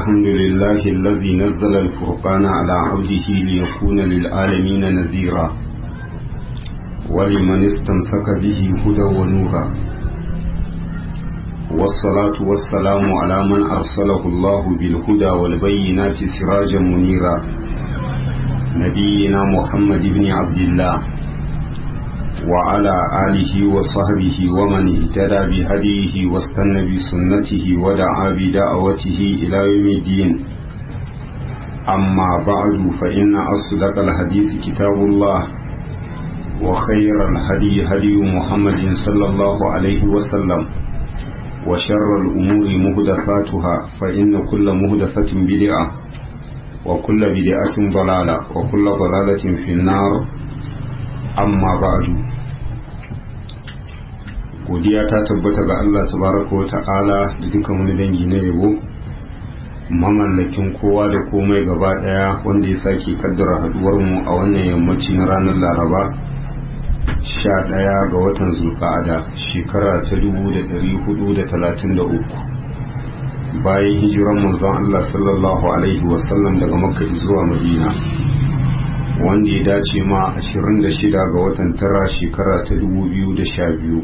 الحمد لله الذي نزل الفرقان على عبده ليكون للعالمين نذيرا ولمن استمسك به هدى ونورا والصلاة والسلام على من أرسله الله بالهدى والبينات سراجا منيرا نبينا محمد بن عبد الله وعلى آله وصحبه ومن اهتدى بهديه واستنى بسنته ودعا بدعوته إلى يوم الدين أما بعد فإن أصدق الحديث كتاب الله وخير الهدي هدي محمد صلى الله عليه وسلم وشر الأمور مهدفاتها فإن كل مهدفة بدعة وكل بدعة ضلالة وكل ضلالة في النار amma ba'du godiya ta tabbata ga Allah tabaraka wa ta'ala da dukkan wani dangi na yabo mamallakin kowa da komai gaba daya wanda ya sake kaddara haduwar mu a wannan yammaci na ranar Laraba sha ɗaya ga watan zulqa'ada shekara ta dubu da ɗari hudu da talatin da uku bayan hijiran manzon Allah sallallahu alaihi wasallam daga makka zuwa madina wanda ya dace ma 26 ga watan tara shekara ta 2012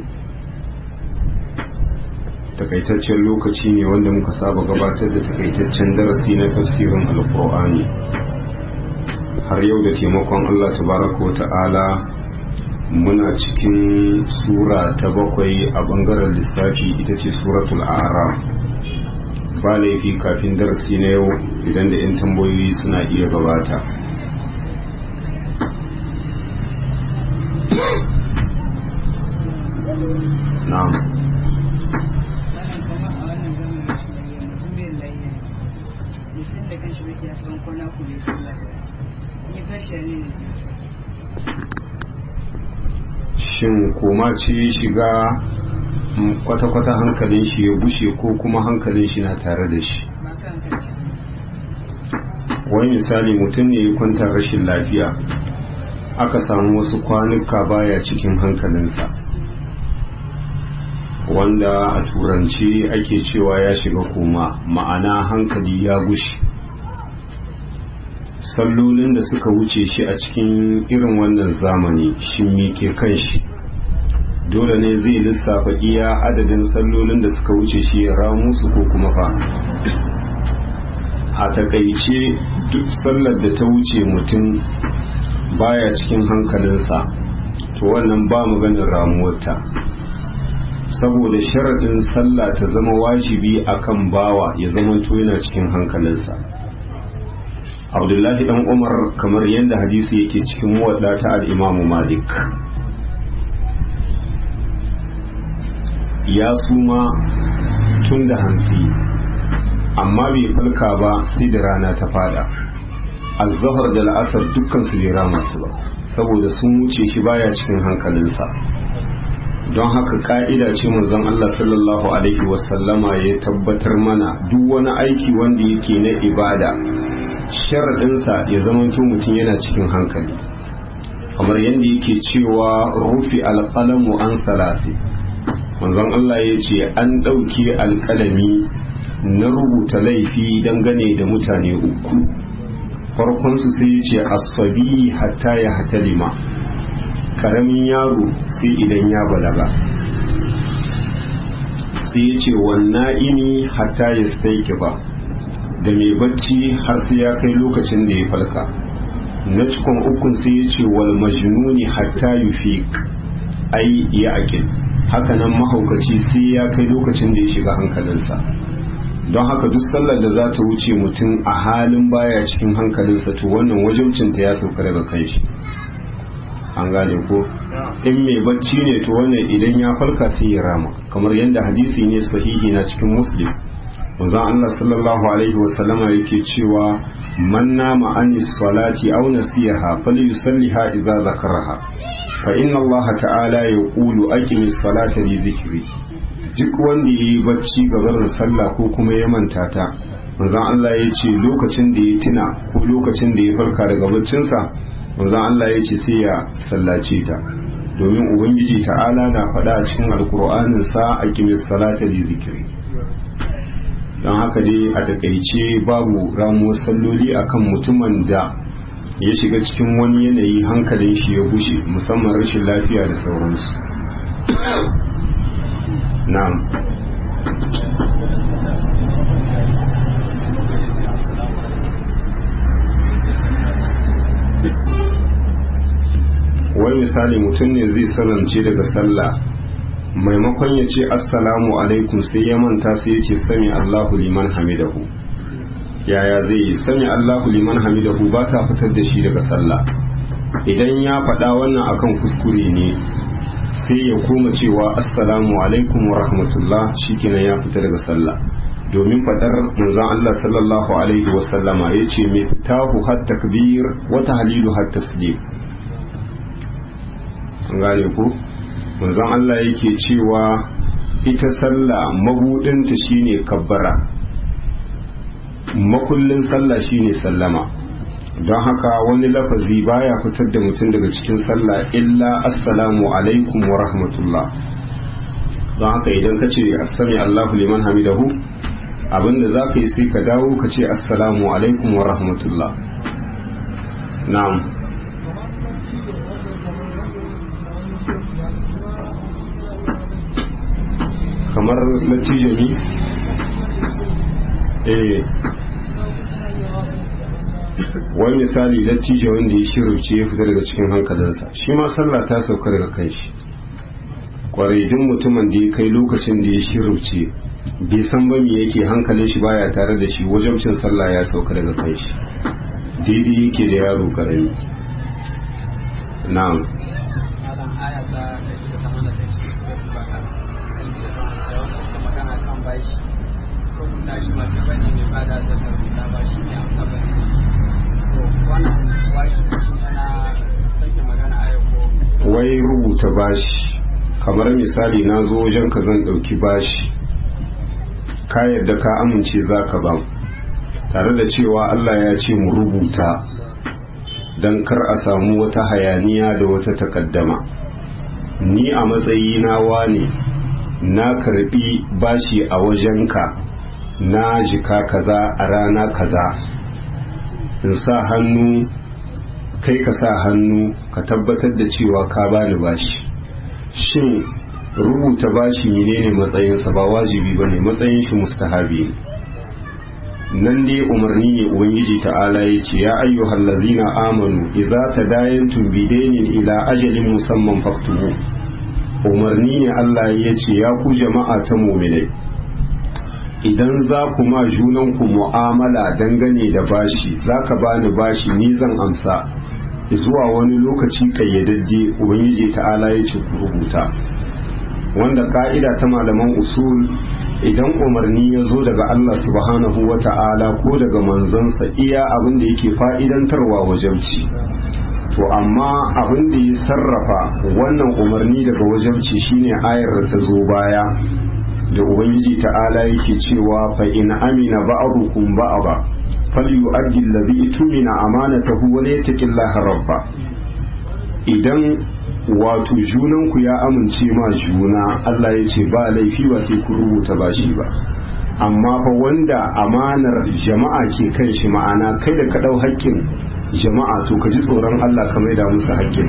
takaitaccen lokaci ne wanda muka saba gabatar da takaitaccen darasi na tafsirin alkur'ani har yau da taimakon allah tabaraka wa ta'ala muna cikin sura ta bakwai a bangaren lissafi ita ce suratul ara ba laifi kafin darasi na yau idan da 'yan tambayoyi suna iya gabata na'am shin koma ce shiga kwata-kwata hankalin shi ya bushe ko kuma hankalin shi na tare da shi wani misali mutum ne ya kwanta rashin lafiya aka samu wasu kwanuka baya cikin hankalinsa wanda a turanci ake cewa ya shiga koma ma'ana hankali ya gushi sallolin da suka wuce shi a cikin irin wannan zamani shi ke kan shi dole ne zai lissafa iya adadin sallolin da suka wuce shi ya ramu su ko kuma fa a takaice duk sallar da ta wuce mutum baya cikin hankalinsa to wannan ba maganin ramuwarta saboda sharaɗin sallah ta zama wajibi akan bawa ya zama to yana cikin hankalinsa abdullahi dan umar kamar yadda hadisi yake cikin muwadda ta al'imamu malik ya suma tun da hantsi amma bai falka ba sai da rana ta fada azzahar da la'asar dukkan su bai rama su ba saboda sun wuce shi baya cikin hankalinsa don haka ka'ida ce manzon Allah sallallahu alaihi wasallama ya tabbatar mana duk wani aiki wanda yake na ibada sharaɗinsa ya zamanto mutum yana cikin hankali kamar yadda yake cewa rufi alƙalamu an salafi manzon Allah ya ce an ɗauke alƙalami na rubuta laifi dangane da mutane uku farkonsu sai ya ce asfabi hatta ya hatalima karamin yaro sai idan ya balaga sai ya ce wannan ini hatta ya staiki ba da mai bacci har sai ya kai lokacin da ya falka na cikon ukun sai ya ce wal majnuni hatta yufiq ai ya akil hakanan mahaukaci sai ya kai lokacin da ya shiga hankalinsa don haka duk sallar da za ta wuce mutum a halin baya cikin hankalinsa to wannan wajibcinta ya sauka daga kan shi an gane ko in mai bacci ne to wannan idan ya farka sai ya rama kamar yadda hadisi ne sahihi na cikin muslim manzon Allah sallallahu alaihi wa sallama yake cewa man nama anis salati aw nasiyaha falyusalliha idza zakaraha fa inna Allah ta'ala yaqulu aqimis salata li dhikri duk wanda yayi bacci gaban sallah ko kuma ya manta ta manzon Allah ya ce lokacin da ya tuna ko lokacin da ya farka daga baccinsa manzon Allah ya ce sai ya sallace ta domin ubangiji ta'ala na faɗa a cikin alkur'anin sa a kimis salata li zikiri don haka dai a takaice babu ramuwar salloli akan mutumin da ya shiga cikin wani yanayi hankalin shi ya gushe musamman rashin lafiya da sauransu na'am wani misali mutum ne zai salance daga sallah maimakon ya ce assalamu alaikum sai ya manta sai ya ce sami allahu liman hamidahu yaya zai yi sami allahu liman hamidahu ba ta fitar da shi daga sallah idan ya faɗa wannan akan kuskure ne sai ya koma cewa assalamu alaikum wa rahmatullah shikenan ya fita daga sallah domin faɗar manzon Allah sallallahu alaihi wa sallama yace mai fitahu hat takbir wa tahlilu hat taslim an gane ku manzon Allah yake cewa ita sallah mabudinta shine kabbara makullin sallah shine sallama don haka wani lafazi baya fitar da mutum daga cikin sallah illa assalamu alaikum wa rahmatullah don haka idan ka ce assami allahu liman hamidahu abinda za ka yi sai ka dawo ka ce assalamu alaikum wa rahmatullah na'am kamar latijami eh wani misali lattijo wanda ya shirce ya fita daga cikin hankalinsa shi ma sallah ta sauka daga kan shi kwarai duk mutumin da ya kai lokacin da ya shirce bai san ba me yake hankalin shi baya tare da shi wajen cin sallah ya sauka daga kan shi daidai yake da yaro karami na'am shi mafi bane mai ba da zakar da ba shi ne amsa bane wai rubuta bashi kamar misali na zo wajen ka zan ɗauki bashi ka yadda ka amince za ka ban tare da cewa Allah ya ce mu rubuta don kar a samu wata hayaniya da wata takaddama ni a matsayina wane na karbi bashi a wajenka na jika kaza a rana kaza in sa hannu kai ka sa hannu ka tabbatar da cewa ka bani bashi shin rubuta bashi menene matsayinsa ba wajibi ba ne matsayin shi mustahabi ne nan dai umarni ne ubangiji ta'ala ya ce ya ayyuhal ladzina amanu idza tadayantum bidainin ila ajalin musamman faktubu umarni ne Allah ya ce ya ku jama'a ta mu'minai idan za ku ma junanku mu'amala dangane da bashi za ka bani bashi ni zan amsa zuwa wani lokaci kayyadadde ubangiji ta'ala ya ce ku rubuta wanda ka'ida ta malaman usul idan umarni ya zo daga Allah subhanahu wa ta'ala ko daga manzansa iya abin da yake fa'idantarwa wajabci to amma abin da ya sarrafa wannan umarni daga wajabci shine ayar da ta zo baya da ubangiji ta'ala yake cewa fa in amina ba'dukum ba'da falyu'addi alladhi tumina amanatahu wa yattaqillaha rabba idan wato junan ku ya amince ma juna Allah ya ce ba laifi ba sai ku rubuta bashi ba amma fa wanda amanar jama'a ke kan shi ma'ana kai da ka dau haƙƙin jama'a to ka ji tsoron Allah ka maida musu haƙƙin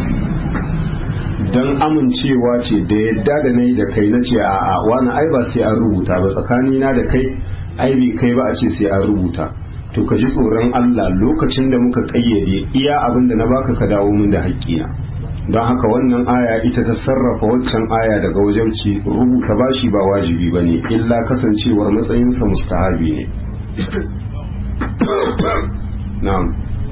don amincewa ce da yadda da na yi da kai na ce a wani ai ba sai an rubuta ba tsakani na da kai ai bai kai ba a ce sai an rubuta to ka ji tsoron Allah lokacin da muka kayyade iya abin da na baka ka dawo min da haƙƙina don haka wannan aya ita ta sarrafa waccan aya daga wajen ci rubuta bashi ba wajibi ba ne illa kasancewar matsayinsa mustahabi ne na'am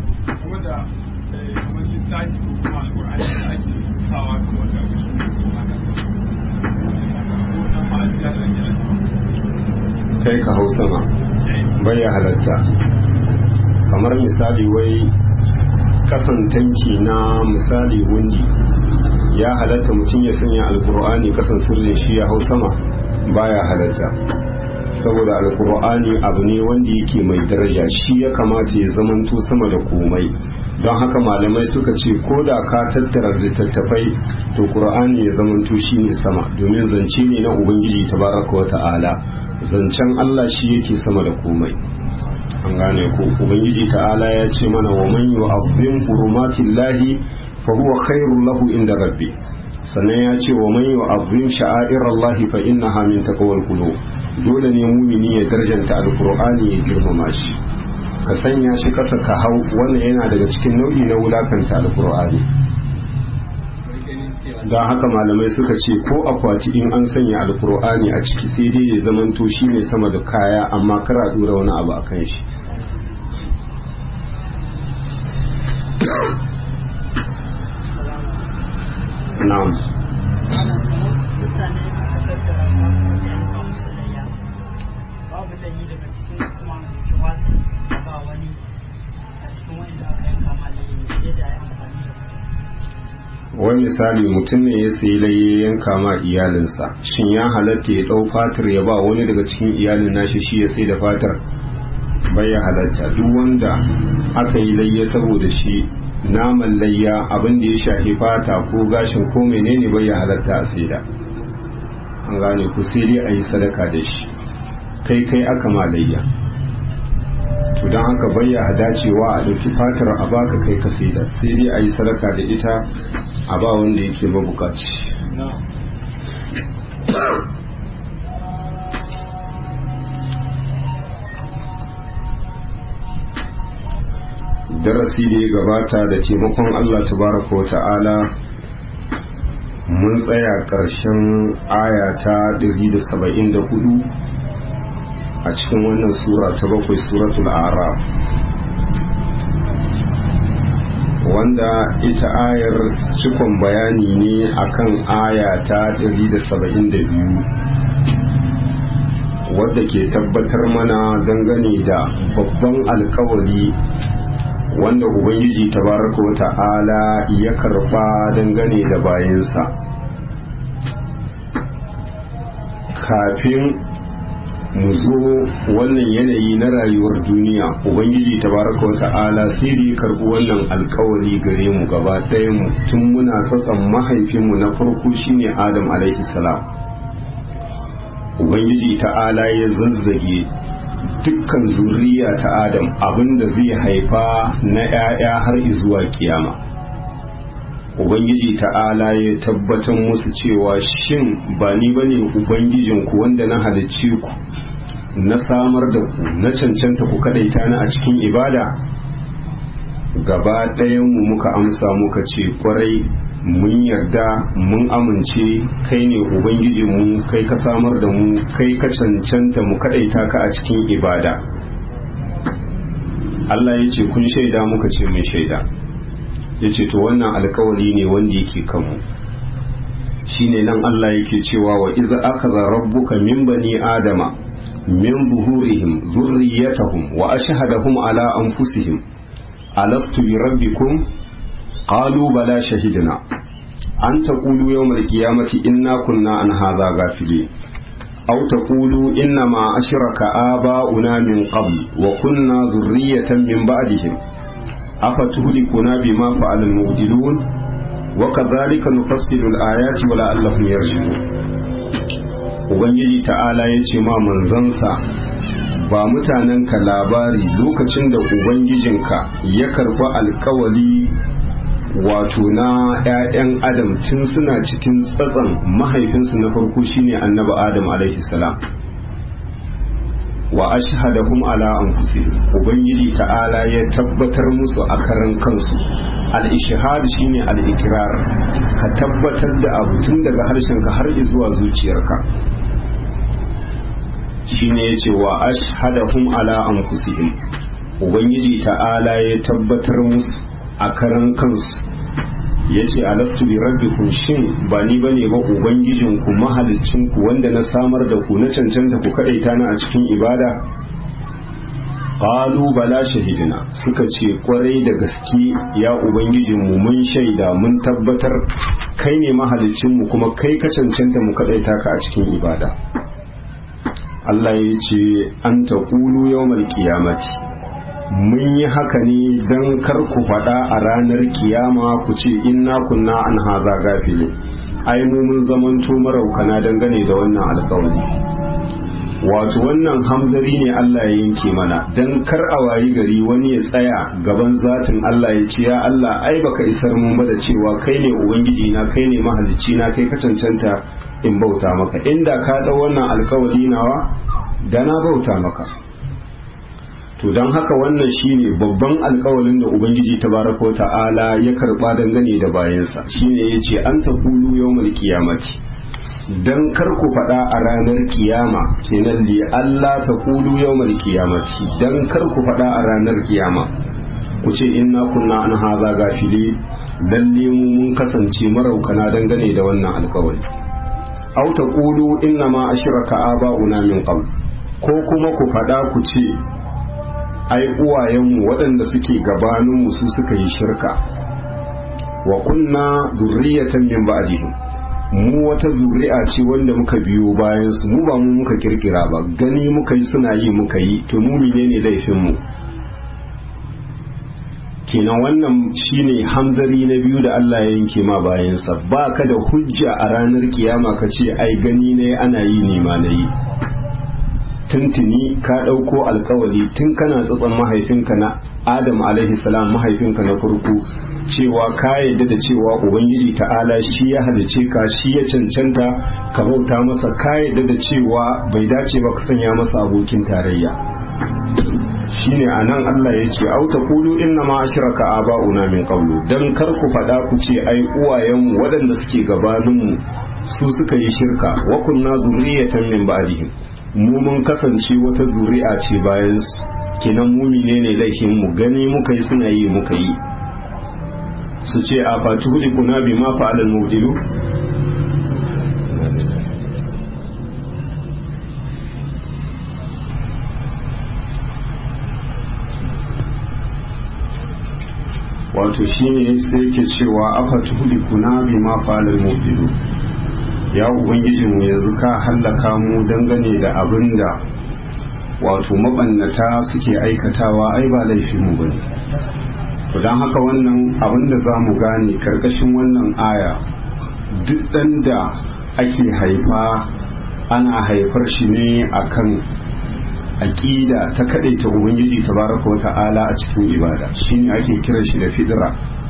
kai ka hau sama bai ya halatta kamar misali wai kasan tanki na misali wundi ya halatta mutum ya sanya alkur'ani kasan sirrin shi ya hau sama baya halatta saboda alkur'ani abu ne wanda yake mai daraja shi ya kamata ya zamanto sama da komai don haka malamai suka ce ko da ka tattara littattafai to qur'ani ya zamanto shi ne sama domin zance ne na ubangiji tabaraka wa ta'ala zancen Allah shi yake sama da komai an gane ko ubangiji ta'ala ya ce mana wa man yu'azzim hurumatillahi fa huwa khairul lahu inda rabbi sannan ya ce wa man yu'azzim sha'airallahi fa innaha min taqwal qulub dole ne mumini ya darjanta alqur'ani ya girmama shi ka sanya shi kasa ka hau wannan yana daga cikin nau'i na wulakanta alqur'ani don haka malamai suka ce ko akwati in an sanya alkur'ani a ciki sai dai ya zamanto shi ne sama da kaya amma kara dora wani abu a kan shi na'am babu da yi daga cikin kuma jawata ba wani a cikin wani da aka yanka malayi sai da ya amfani da wani misali mutum ne ya sayi laye yanka ma iyalinsa shin ya halatta ya ɗau fatar ya ba wani daga cikin iyalin nashi shi ya sai da fatar bai ya halatta duk wanda aka yi layya saboda shi naman layya abin da ya shafi fata ko gashin ko menene bai ya halatta a saida an gane ku sai dai a yi sadaka da shi kai kai aka ma layya to don haka bayya dacewa a ɗauki fatar a baka kai ka saida sai dai a yi sadaka da ita a ba wanda yake mabukaci darasi da ya gabata da taimakon Allah tabaraka wa ta'ala mun tsaya ƙarshen aya ta 174 a cikin wannan sura ta bakwai suratul araf wanda ita ayar cikon bayani ne akan aya ta 172 wadda ke tabbatar mana dangane da babban alkawari wanda ubangiji tabaraka wa ta'ala ya karba dangane da bayansa kafin mu zo wannan yanayi na rayuwar duniya ubangiji tabaraka wa ta'ala sai da ya karbi wannan alkawari gare mu gaba ɗaya mu tun muna tsatsan mahaifinmu na farko shine adam alaihi salam ubangiji ta'ala ya zazzage dukkan zuriya ta adam abinda zai haifa na 'ya'ya har zuwa kiyama ubangiji ta'ala ya tabbatar musu cewa shin ba ni bane ubangijinku wanda na halicce ku na samar da ku na cancanta ku kadaita ni a cikin ibada gaba mu muka amsa muka ce kwarai mun yarda mun amince kai ne ubangijinmu kai ka samar da mu kai ka cancanta mu kadaita ka a cikin ibada Allah ya ce kun shaida muka ce mun shaida ya ce to wannan alkawari ne wanda yake kanmu shine nan Allah yake cewa wa iza akaza rabbuka min bani adama min zuhurihim zurriyatahum wa ashhadahum ala anfusihim alastu bi rabbikum qalu bala shahidna an taqulu yawmal qiyamati inna kunna an hadha ghafilin aw taqulu inna ma ashraka aba'una min qabl wa kunna zurriyatan min ba'dihim afatuhlikuna bima fa'ala al-mubtilun wa kadhalika nufassilu al-ayati wa la'allahum yarshudun ubangiji ta'ala yace ma manzansa ba mutanenka labari lokacin da ubangijinka ya karɓi alkawali wato na 'ya'yan adam tun suna cikin tsatsan mahaifinsu na farko shine annabi adam alaihi salam wa ashhadahum ala anfusihim ubangiji ta'ala ya tabbatar musu a karan kansu al-ishhad shine al-ikrar ka tabbatar da abu tun daga harshenka har zuwa zuciyarka shine yace wa ashhadahum ala anfusihim ubangiji ta'ala ya tabbatar musu a karan kansu yace alastu bi rabbikum shin ba ni bane ba ubangijinku mahalicinku wanda na samar da ku na cancanta ku kadaita ni a cikin ibada qalu bala shahidina suka ce kwarai da gaske ya ubangijinmu mun shaida mun tabbatar kai ne mahalicinmu kuma kai ka cancanta mu kadaita ka a cikin ibada Allah ya ce an ta ƙulu yawmal kiyamati mun yi haka ne don kar ku faɗa a ranar kiyama ku ce inna kunna an haza gafile ai mu mun zamanto maraukana dangane da wannan alkawari wato wannan hamzari ne Allah ya yanke mana dan kar a wayi gari wani ya tsaya gaban zatin Allah ya ce ya Allah ai baka isar mun ba da cewa kai ne ubangiji na kai ne mahalicci na kai ka cancanta in bauta maka inda ka dau wannan alkawari nawa da na bauta maka to don haka wannan shine babban alkawalin da ubangiji tabaraka ta'ala ya karba dangane da bayansa shine yace an taqulu yawmal qiyamati dan kar ku faɗa a ranar kiyama kenan li Allah taqulu yawmal qiyamati dan kar ku faɗa a ranar kiyama ku ce inna kunna an haza gafili lalle mu mun kasance maraukana dangane da wannan alkawari aw taqulu inna ma ashraka aba'una min qabl ko kuma ku faɗa ku ce ai uwayenmu waɗanda suke gabaninmu su suka yi shirka wa kunna zurriyatan min ba'dihim mu wata zuri'a ce wanda muka biyo bayan su mu ba mu muka kirkira ba gani muka yi suna yi muka yi to mu menene laifin mu kenan wannan shine hamzari na biyu da Allah ya yanke ma bayansa ba ka da hujja a ranar kiyama ka ce ai gani ne ana yi ne ma na yi tuntuni ka ɗauko alkawali tun kana tsatson mahaifinka na adam alaihi salam mahaifinka na farko cewa ka yadda da cewa ubangiji ta'ala shi ya halice ka shi ya cancanta ka bauta masa ka yadda da cewa bai dace ba ka sanya masa abokin tarayya shine anan Allah ya ce au taqulu inna ma ashraka aba'una min qablu dan kar ku faɗa ku ce ai uwayenmu waɗanda suke gabaninmu su suka yi shirka wa kunna zurriyatan min ba'dihim mu mun kasance wata zuri'a ce bayan su kenan mu ne laifin mu gani muka yi suna yi muka yi su ce a fatuhuli kuna bi ma fa'alal mubdilu wato shine sai yake cewa afa tuhuli kuna bi ma fa'alal mubdilu ya ubangiji mu yanzu ka hallaka mu dangane da abin da wato mabannata suke aikatawa ai ba laifin mu bane to dan haka wannan abin da za mu gane karkashin wannan aya duk ɗan da ake haifa ana haifar shi ne akan aƙida ta kaɗaita ubangiji tabaraka wa ta'ala a cikin ibada shine ake kiran shi da fidira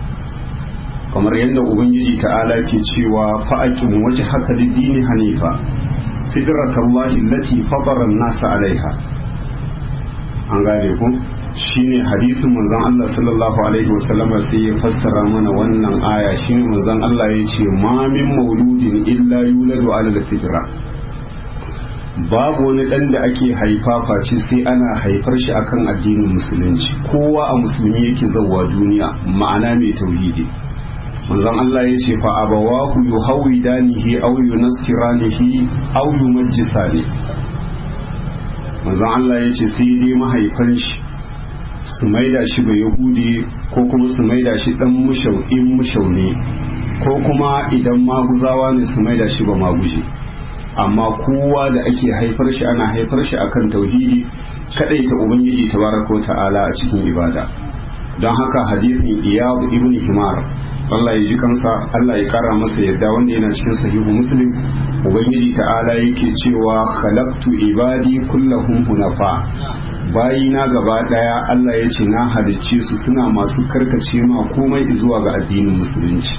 kamar yadda ubangiji ta'ala ke cewa fa'akin waje haka dini hanifa fidratallahi allati fatara nasa alaiha an gane ku shine hadisin manzon Allah sallallahu alaihi wasallam sai ya fassara mana wannan aya shine manzon Allah ya ce ma min mauludin illa yuladu ala alfitra babu wani dan da ake haifa face sai ana haifar shi akan addinin musulunci kowa a musulmi yake zawwa duniya ma'ana mai tauhidi manzon Allah ya ce fa abawahu yuhawidanihi aw yunaskiranihi aw yumajjisani manzon Allah ya ce sai dai mahaifan shi su maida shi ba yahudi ko kuma su maida shi dan mushau in mushau ne ko kuma idan maguzawa ne su maida shi ba maguje amma kowa da ake haifar shi ana haifar shi akan tauhidi kadaita ubangiji tabaraka ta'ala a cikin ibada don haka hadisin iyad ibn himar Allah ya ji kansa Allah ya kara masa yadda wanda yana cikin sahihu muslim ubangiji ta'ala yake cewa khalaqtu ibadi kullahum hunafa bayina gaba daya Allah ya ce na halicce su suna masu karkace ma komai zuwa ga addinin musulunci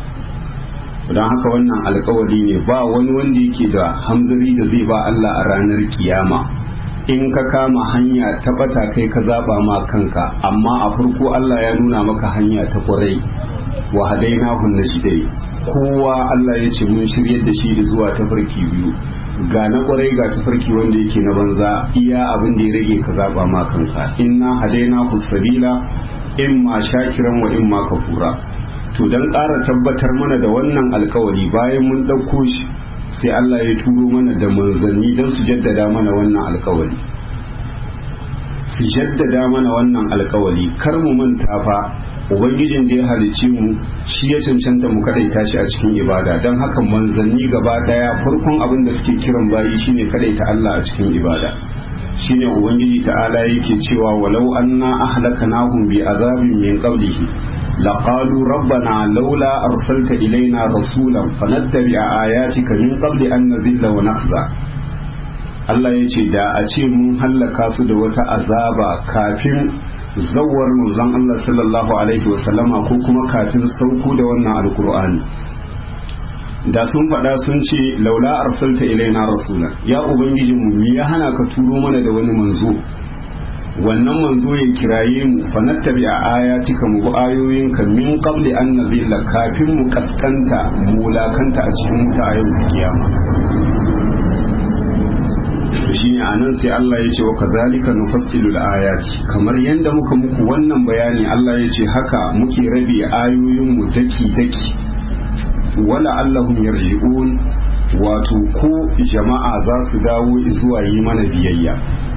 don haka wannan alkawari ne ba wani wanda yake da hamzari da zai ba Allah a ranar kiyama in ka kama hanya ta bata kai ka zaba ma kanka amma a farko Allah ya nuna maka hanya ta kwarai wa hadainahu najdai kowa Allah ya ce mun shiryar da shi zuwa tafarki biyu ga na kwarai ga tafarki wanda yake na banza iya abin da ya rage ka zaba ma kanka inna hadainahu sabila imma shakiran wa imma kafura to dan ƙara tabbatar mana da wannan alkawari bayan mun ɗauko shi sai Allah ya turo mana da manzanni don su jaddada mana wannan alkawari su jaddada mana wannan alkawari kar mu manta fa ubangijin da ya halicce mu shi ya cancanta mu kadaita shi a cikin ibada don haka manzanni gaba daya farkon abin da suke kiran bayi shine kadaita Allah a cikin ibada shine ubangiji ta'ala yake cewa walau anna ahlakanahum bi azabin min qablihi laqalu rabbana laula arsalta ilaina rasulan fanattabi'a ayatika min qabli an nadhilla wa nakhza Allah ya ce da a ce mun hallaka su da wata azaba kafin zawar manzon Allah sallallahu alaihi wasallama ko kuma kafin sauko da wannan alkur'ani da sun faɗa sun ce laula arsalta ilaina rasula ya ubangiji mu me ya hana ka turo mana da wani manzo wannan manzo ya kiraye mu fa nattabi a ayatika mu bi ayoyinka min qabli an nazilla kafin mu kaskanta mu wulakanta a cikin wuta a yau kiyama to shine anan sai Allah ya ce wa kadhalika nufassilul ayati kamar yanda muka muku wannan bayani Allah ya ce haka muke rabe ayoyin mu daki daki wala allahum yarji'un wato ko jama'a za su dawo zuwa yi mana biyayya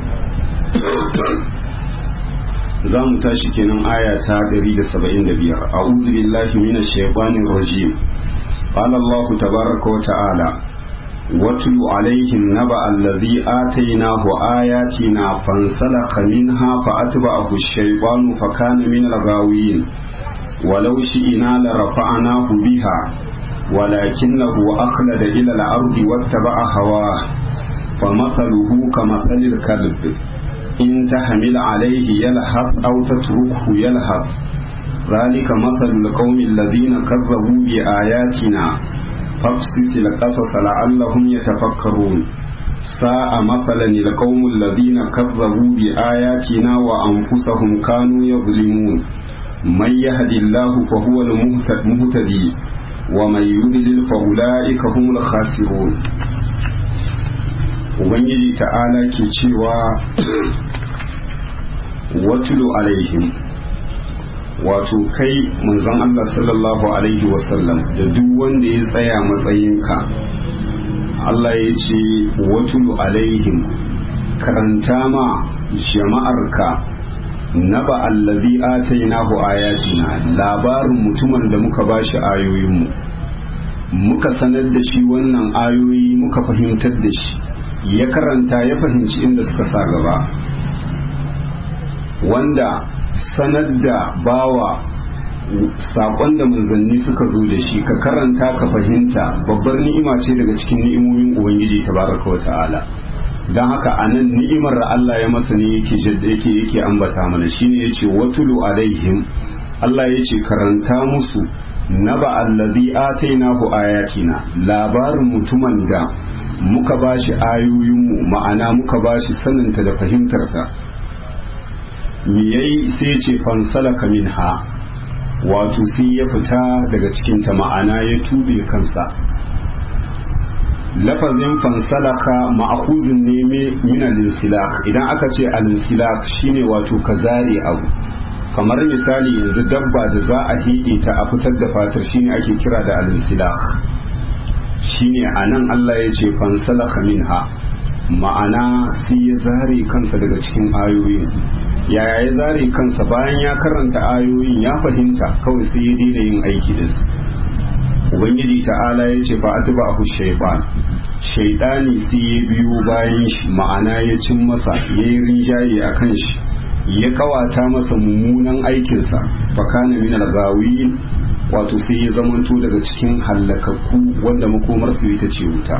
za mu tashi kenan aya ta 175 a'udhu billahi minash shaitanir rajim qala Allah tabaaraka wa ta'ala واتل عليهم نبأ الذي آتيناه آياتنا فانسلخ منها فأتبعه الشيطان فكان من الغاوين ولو شئنا لرفعناه بها ولكنه أخلد إلى الأرض واتبع هواه فمثله كمثل الكلب إن تحمل عليه يلهث أو تتركه يلهث ذلك مثل القوم الذين كذبوا بآياتنا فاقصص القصص لعلهم يتفكرون ساء مثلا القوم الذين كذبوا بآياتنا وأنفسهم كانوا يظلمون من يهد الله فهو المهتدي ومن يضلل فأولئك هم الخاسرون ubangiji ta'ala ke cewa watulu alaihim wato kai manzon Allah sallallahu alaihi wasallam da duk wanda ya tsaya matsayinka Allah ya ce watulu alaihim karanta ma jama'arka naba allazi atainahu ayatina labarin mutumin da muka bashi ayoyinmu muka sanar da shi wannan ayoyi muka fahimtar da shi ya karanta ya fahimci inda suka sa gaba wanda sanar da bawa saƙon da manzanni suka zo da shi ka karanta ka fahimta babbar ni'ima ce daga cikin ni'imomin ubangiji tabaraka wa ta'ala don haka a nan ni'imar Allah ya masa ne yake yake yake ambata mana shine yace watulu alaihim Allah yace karanta musu naba allazi atainahu ayatina labarin mutumin da muka bashi ayoyinmu ma'ana muka bashi saninta da fahimtarta me yayi sai ya ce fansalaka minha wato sai ya fita daga cikinta ma'ana ya tube kansa lafazin fansalaka ma'akuzin ne min al-insilak idan aka ce al-insilak shine wato ka zare abu kamar misali yanzu dabba da za a hige ta a fitar da fatar shine ake kira da al-insilak shine anan Allah ya ce fansalaka minha ma'ana sai ya zare kansa daga cikin ayoyin yaya ya zare kansa bayan ya karanta ayoyin ya fahimta kawai sai ya daina yin aiki da su ubangiji ta'ala ya ce fa atuba ahu shaytan shaytani sai ya biyo bayan shi ma'ana ya cin masa ya yi rinjaye a kan shi ya kawata masa mummunan aikinsa fa kana min al-ghawiyin wato sai ya zamanto daga cikin hallakakku wanda makomarsu ita ce wuta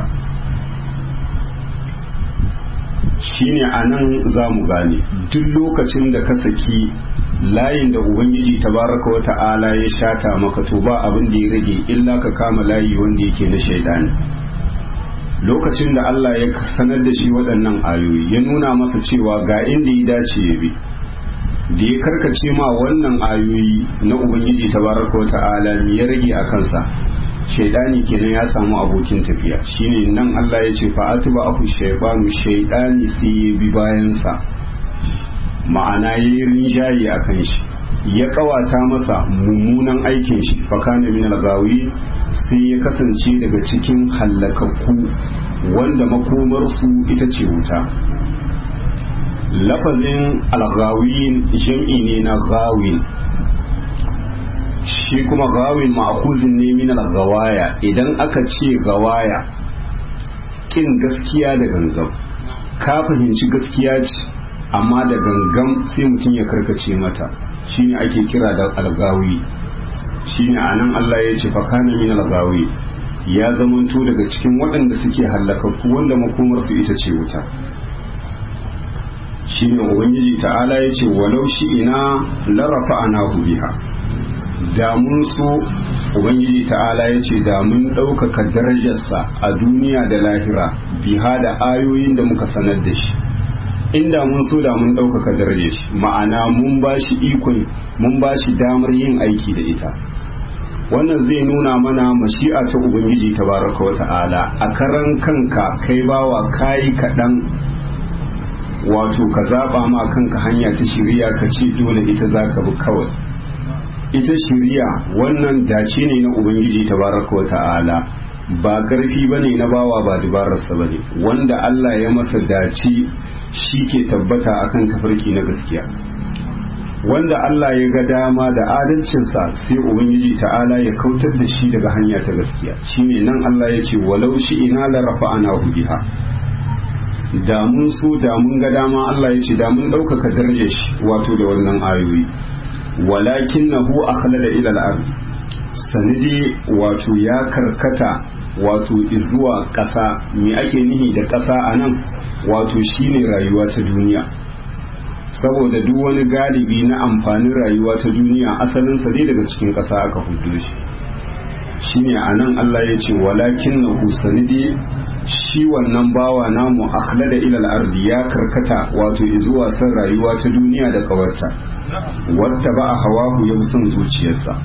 shine a nan za mu gane duk lokacin da ka saki layin da ubangiji tabaraka wa ta'ala ya shata maka to ba abin da ya rage illa ka kama layi wanda yake na shaidani lokacin da Allah ya sanar da shi waɗannan ayoyi ya nuna masa cewa ga inda ya dace ya bi da ya karkace ma wannan ayoyi na ubangiji tabaraka wa ta'ala me ya rage a kansa shaidani kenan ya samu abokin tafiya shine nan Allah ya ce fa'atuba aku shaybanu shaidani sai ya bi bayansa ma'ana yayi rinjaye akan shi ya kawata masa mummunan aikin shi fakana min al-gawi sai ya kasance daga cikin hallakakku wanda makomarsu ita ce wuta lafazin al-ghawin jam'i ne na ghawin shi kuma gawin ma'akuzin ne min gawaya idan aka ce gawaya kin gaskiya da gangan ka fahimci gaskiya ce amma da gangan sai mutum ya karkace mata shine ake kira da algawi shine anan Allah ya ce fakana min algawi ya zamanto daga cikin waɗanda suke hallakakku wanda makomarsu ita ce wuta shi ne ubangiji ta'ala ya ce walau shi ina larafa ana biha da mun so ubangiji ta'ala ya ce da mun ɗaukaka darajarsa a duniya da lahira biha da ayoyin da muka sanar da shi inda mun so da mun ɗaukaka darajar shi ma'ana mun ba shi ikon mun ba shi damar yin aiki da ita wannan zai nuna mana mashi'a ta ubangiji tabaraka wa ta'ala a karan kanka kai bawa kayi kaɗan wato ka zaɓa ma kanka hanya ta shirya ka ce dole ita za ka bi kawai ita shirya wannan dace ne na ubangiji tabaraka wa ta'ala ba ƙarfi ba ne na bawa ba dabararsa ba ne wanda Allah ya masa dace shi ke tabbata akan tafarki na gaskiya wanda Allah ya ga dama da adalcinsa sai ubangiji ta'ala ya kautar da shi daga hanya ta gaskiya shine nan Allah ya ce walau shi ina la rafa'ana biha da mun so da mun ga dama Allah ya ce da mun ɗaukaka darajar shi wato da wannan ayoyi walakin nahu akhlada ila al-ard sanidi wato ya karkata wato zuwa ƙasa me ake nihi da ƙasa anan wato shine rayuwa ta duniya saboda duk wani galibi na amfanin rayuwa ta duniya asalinsa dai daga cikin ƙasa aka hudu shi shine a nan Allah ya ce walakin na husanidi shi wannan bawa namu akhlada ilal ardi ya karkata wato zuwa san rayuwa ta duniya da kawarta wata ba a hawahu ya son zuciyarsa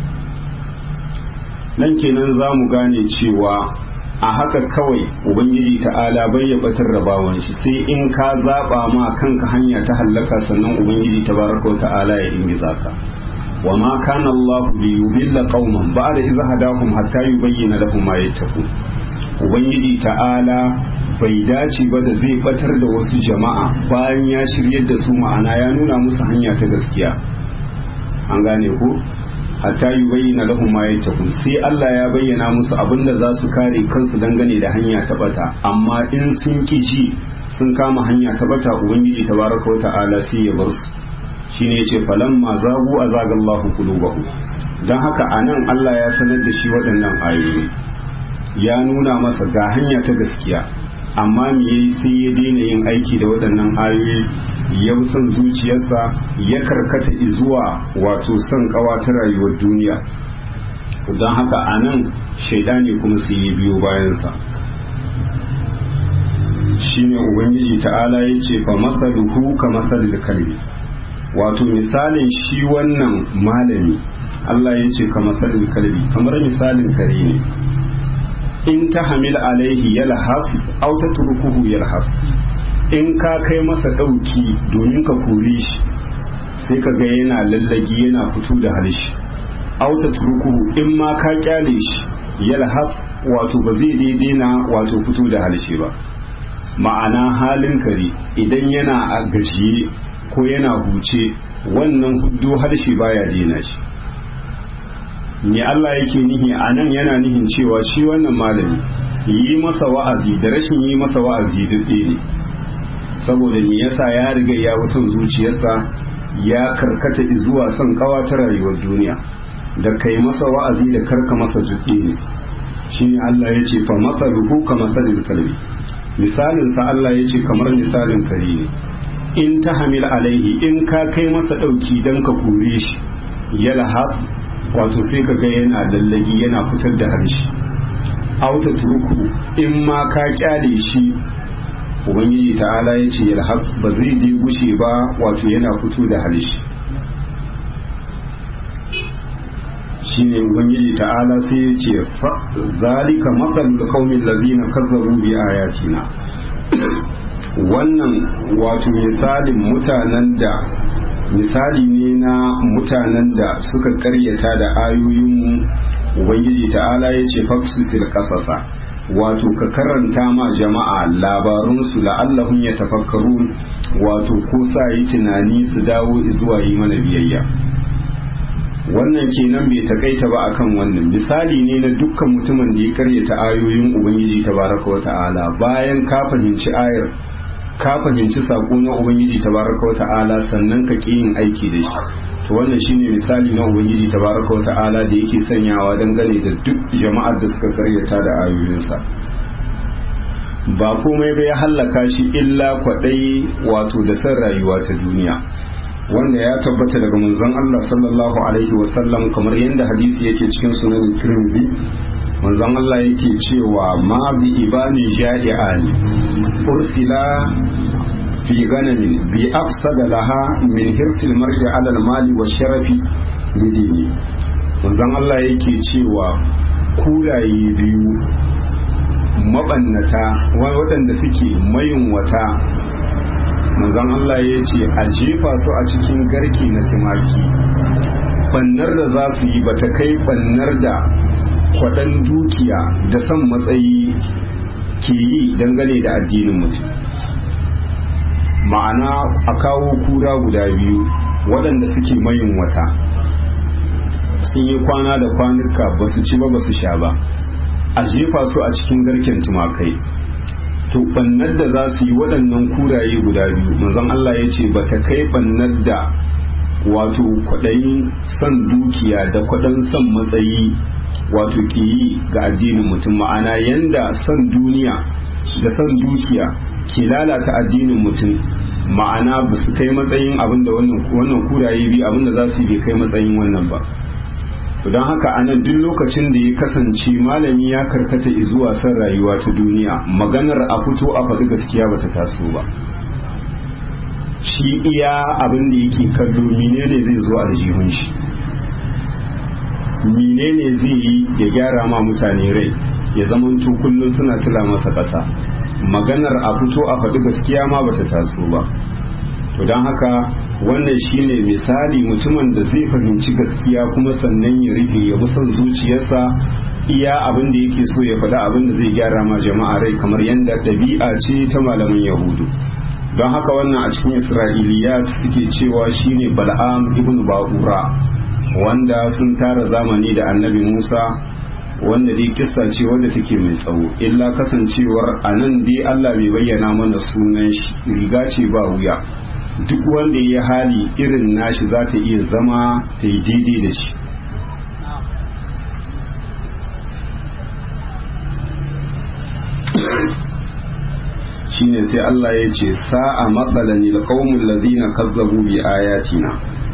nan kenan za mu gane cewa a haka kawai ubangiji ta'ala bai ya batar da bawan shi sai in ka zaba ma kanka hanya ta hallaka sannan ubangiji tabaraka ta'ala ya ingiza ka wa ma kana Allah li yudilla qauman ba'da idh hadahum hatta yubayyana lahum ma yattaqun ubangiji ta'ala bai dace ba da zai batar da wasu jama'a bayan ya shiryar da su ma'ana ya nuna musu hanya ta gaskiya an gane ko hatta yi bayyana lahum ma yattaqun sai Allah ya bayyana musu abin da za su kare kansu dangane da hanya ta bata amma in sun ki ji sun kama hanya ta bata ubangiji tabaraka wa ta'ala sai ya bar su shine yace falamma zagu azagallahu qulubahum dan haka anan Allah ya sanar da shi waɗannan ayoyi ya nuna masa ga hanya ta gaskiya amma me yayi sai ya daina yin aiki da waɗannan ayoyi ya san zuciyarsa ya karkata zuwa wato son kawa ta rayuwar duniya don haka a nan shaidani kuma su yi biyo bayansa shine ubangiji ta'ala ya ce fa masaluhu ka masalil kalbi wato misalin shi wannan malami Allah ya ce ka masalil kalbi kamar misalin kare ne in ta hamil alaihi yalhaf aw tatrukuhu yalhaf in ka kai masa ɗauki domin ka kore shi sai ka ga yana lallagi yana fito da harshe auta turkuhu in ma ka kyale shi yalhaf wato ba zai daidai na wato fito da harshe ba ma'ana halin kare idan yana a gajiye ko yana huce wannan huddo harshe baya daina shi ne Allah yake nihi a nan yana nihin cewa shi wannan malami yi masa wa'azi da rashin yi masa wa'azi duk ne saboda me yasa ya riga ya son zuciyarsa ya karkata zuwa son kawa ta rayuwar duniya da kai masa wa'azi da karka masa zuɗe ne shine Allah ya ce fa masaluhu ka masalil kalbi misalin sa Allah ya ce kamar misalin kare ne in ta hamil alaihi in ka kai masa ɗauki dan ka kore shi ya lahab wato sai ka ga yana lallagi yana fitar da harshe auta turku in ma ka kyale shi ubangiji ta'ala ya ce yalhaq ba zai je gushe ba wato yana fito da harshe shine ubangiji ta'ala sai ya ce zalika matsalul qaumin ladina kazzabu bi ayatina wannan wato misalin mutanen da misali ne na mutanen da suka karyata da ayoyin ubangiji ta'ala ya ce faksusil kasasa wato ka karanta ma jama'a labarunsu la'allahun ya tafakkaru wato ko sa yi tunani su dawo zuwa yi mana biyayya wannan kenan bai takaita ba akan wannan misali ne na dukkan mutumin da ya karyata ayoyin ubangiji tabaraka wa ta'ala bayan ka fahimci ayar ka fahimci sako na ubangiji tabaraka wa ta'ala sannan ka ƙi yin aiki da shi to wannan shine misali na ubangiji tabaraka wa ta'ala da yake sanyawa dangane da duk jama'ar da suka karyata da ayoyinsa ba komai bai hallaka shi illa kwadai wato da san rayuwa ta duniya wanda ya tabbata daga manzon Allah sallallahu alaihi wasallam kamar yadda hadisi yake cikin sunan Tirmidhi manzon Allah yake cewa ma bi ibani ja'i'ani ursila fi ganamin bi afsada laha min hirsil mar'i ala al-mali wa sharafi lidini manzon Allah yake cewa kuraye biyu mabannata waɗanda suke mayin wata manzon Allah ya ce a jefa su a cikin garke na timaki bannar da za su yi bata kai bannar da kwaɗan dukiya da son matsayi ke yi dangane da addinin mutum ma'ana a kawo kura guda biyu waɗanda suke mayin wata sun yi kwana da kwanuka ba su ci ba ba su sha ba a jefa su a cikin garken tumakai to bannar da za su yi waɗannan kuraye guda biyu manzon Allah ya ce ba ta kai bannar da wato kwaɗayin son dukiya da kwaɗan son matsayi wato ke yi ga addinin mutum ma'ana yanda son duniya da son dukiya ke lalata addinin mutum ma'ana ba su kai matsayin abin da wannan kuraye biyu abin da za su yi bai kai matsayin wannan ba don haka anan duk lokacin da ya kasance malami ya karkata zuwa son rayuwa ta duniya maganar a fito a faɗi gaskiya bata taso ba shi iya abin da yake kallo menene zai zo aljihun shi menene zai yi ya gyara ma mutane rai ya zamanto kullum suna tula masa ƙasa maganar a fito a faɗi gaskiya ma bata taso ba to don haka wannan shine misali mutumin da zai fahimci gaskiya kuma sannan ya rufe ya son zuciyarsa iya abin da yake so ya faɗa abin da zai gyara ma jama'a rai kamar yadda ɗabi'a ce ta malaman yahudu don haka wannan a cikin isra'iliyat suke cewa shine bal'am ibn ba'ura wanda sun tara zamani da annabi musa wanda dai kissa ce wanda take mai tsawo illa kasancewar a nan dai allah bai bayyana mana sunan shi riga ce ba wuya duk wanda ya hali irin nashi za ta iya zama ta yi daidai da shi shine sai Allah ya ce sa'a matsalan ilqaumul ladina kazzabu bi ayatina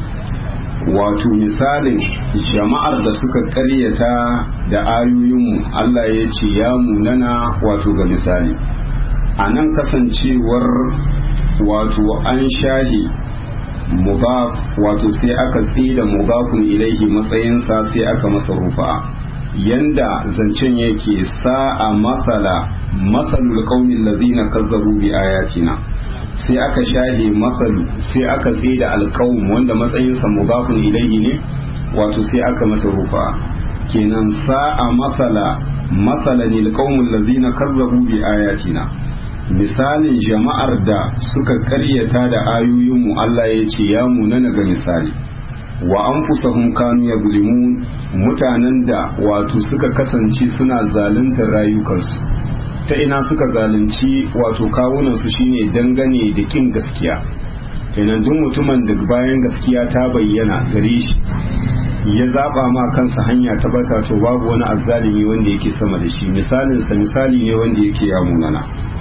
wato misalin jama'ar da suka karyata da ayoyinmu Allah ya ce ya munana wato ga misali a nan kasancewar wato an shahi mubaf wato sai aka tsida mubafun ilaihi matsayinsa sai aka masa rufa yanda zancen yake sa'a matsala matsalul qaumin ladina kazzabu bi ayatina sai aka shahe matsalu sai aka tsida alqaum wanda matsayinsa mubafun ilaihi ne wato sai aka masa rufa kenan sa'a matsala matsalan alqaumul ladina kazzabu bi ayatina misalin jama'ar da suka karyata da ayoyinmu Allah ya ce ya munana ga misali wa an fusahun kanu ya bulimun mutanen da wato suka kasance suna zaluntar rayukansu ta ina suka zalunci wato kawunansu shine dangane da kin gaskiya kenan duk mutumin da bayan gaskiya ta bayyana gare shi ya zaba ma kansa hanya ta bata to babu wani azzalimi wanda yake sama da shi misalinsa misali ne wanda yake ya munana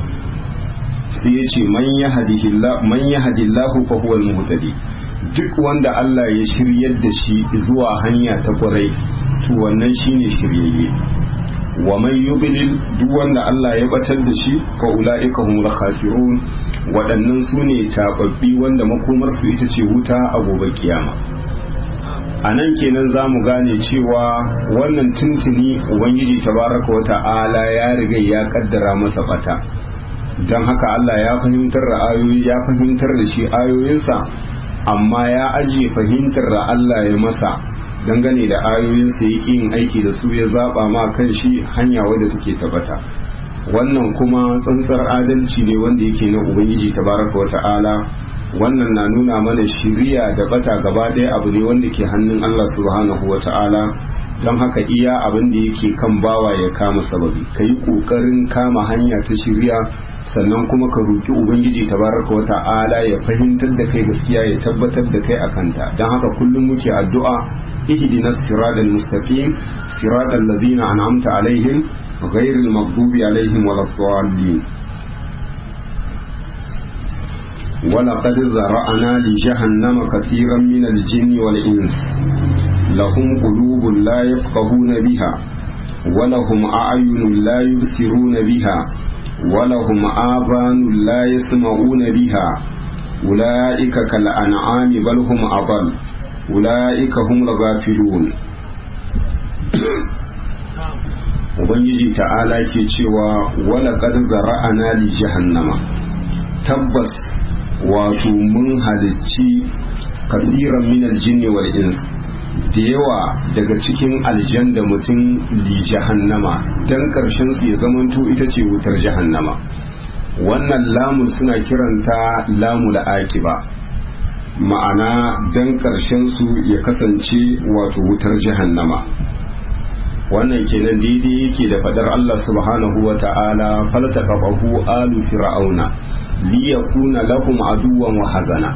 sai ya ce man ya hadillahu fa huwa muhtadi duk wanda Allah ya shiryar da shi zuwa hanya ta kwarai to wannan shine shiryayye wa man yubilil duk wanda Allah ya batar da shi fa ulaika humul khasirun waɗannan su ne tababbi wanda makomar su ita ce wuta a gobe kiyama a nan kenan za mu gane cewa wannan tuntuni ubangiji tabaraka wa ta'ala ya riga ya kaddara masa bata don haka Allah ya fahimtar da ayoyi ya fahimtar da shi ayoyinsa amma ya ajiye fahimtar da Allah ya masa dangane da ayoyinsa ya yin aiki da su ya zaba ma kan shi hanya wadda take tabbata wannan kuma tsantsar adalci ne wanda yake na ubangiji tabaraka wa ta'ala wannan na nuna mana shiriya da bata gaba ɗaya abu ne wanda ke hannun Allah subhanahu wa ta'ala don haka iya abin da yake kan bawa ya kama sababi ka yi ƙoƙarin kama hanya ta shirya sannan kuma ka roki ubangiji tabaraka wa ta'ala ya fahimtar da kai gaskiya ya tabbatar da kai akanta don haka kullum muke addu'a ihdinas siratal mustaqim siratal ladzina an'amta alaihim ghairil maghdubi alaihim waladdallin ولقد ذرأنا لجهنم كثيرا من الجن والإنس لهم قلوب لا يفقهون بها ولهم أعين لا يبصرون بها ولهم آذان لا يسمعون بها أولئك كالأنعام بل هم أضل أولئك هم الغافلون Ubangiji ta'ala ke cewa wala qad zara'ana li jahannama tabbas wato mun halicci kasiran min aljinni wal ins da yawa daga cikin aljan da mutum li jahannama dan karshen su ya zamanto ita ce wutar jahannama wannan lamun suna kiranta lamul akiba ma'ana dan karshen su ya kasance wato wutar jahannama wannan kenan daidai yake da fadar Allah subhanahu wa ta'ala faltaqahu alu fir'auna liyakuna lahum aduwan wa hazana